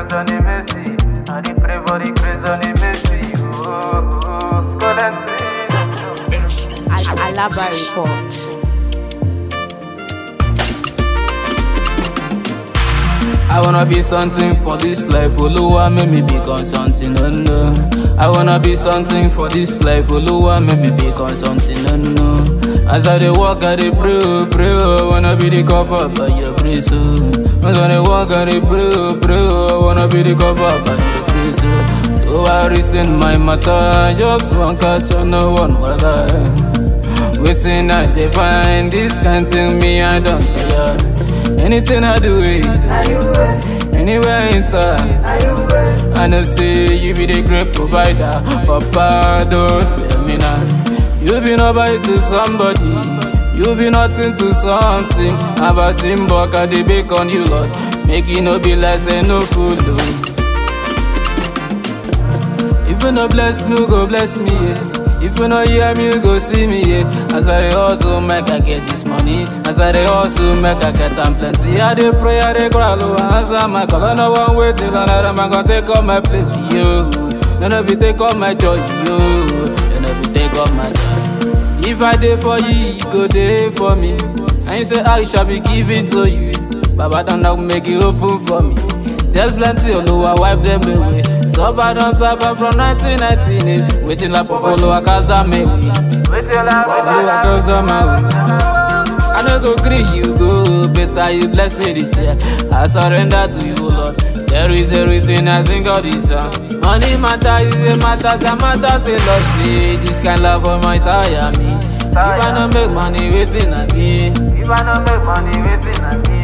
grace on the mercy. I dey pray for the grace on the mercy. Oh, oh, God and grace. Al- Alaba Report. I wanna be something for this life, Oluwa make me become something, oh no. I wanna be something for this life, Oluwa make me become something, oh no. As I dey walk, I dey pray, oh, pray, oh, I wanna be the cover by your grace, oh. As I dey walk, I dey pray, oh, pray, oh, I wanna be the cover by your grace, oh. So I reason my matter, I just want catch on no one, whether. Waiting I dey find this kind thing me I don't care. Anything I do it, anywhere I enter. I know say you be the great provider, Papa don't fail me now. You be nobody to somebody, you be nothing to something. Have a symbol, I dey bake on you Lord, make it no be like say no fool. oh. If you no bless me, you go bless me. Yeah. If you no hear me, you go see me. Yeah. As I dey hustle, make I get this money. As I dey hustle, make I get am plenty. I dey pray, I dey cry, low, answer my call. I no one wait till another man go take all my place. Yo, none of you take all my joy. Yo, none of you take all my joy. If I dey for you, you go dey for me. And you say I shall be given to you. Baba don't know make it open for me. Just plenty Oluwa wipe them away. Suffer don't suffer from 1998. Waiting like Popolo, I cast down me way. Wait till I Oluwa cast down my way. I no go gree you go, better you bless me this year. I surrender to you, Lord. There is a reason I sing all this song. Money matter is a matter that matters a lot. See, this kind love for my tire me. If I no make money, waiting again. If I no make money, waiting again.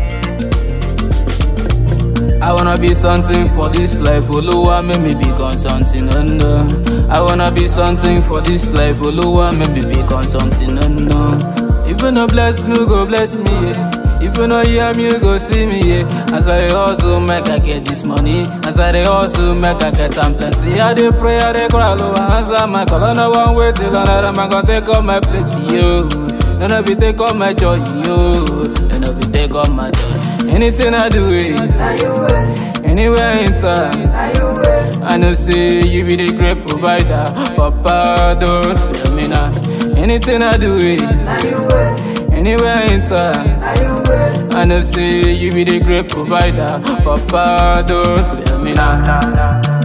I wanna be something for this life, Oluwa make me become something, oh no. I wanna be something for this life, Oluwa make me become something, oh no. If you no bless me, you go bless me, yeah. If you no hear me, you go see me, yeah. As I dey hustle, make I get this money. As I dey hustle, make I get am plenty. I dey pray, I dey cry, low, answer my call. I no one wait till another man go take all my place, yo. None of you take all my joy, yo. None of you take all my joy. Anything I do, it. Anywhere I enter, I know say you be the great provider. Papa, don't fail me now. Anything I do, it. Anywhere I enter, I know say you be the great provider. Papa, don't fail me now. Nah, nah.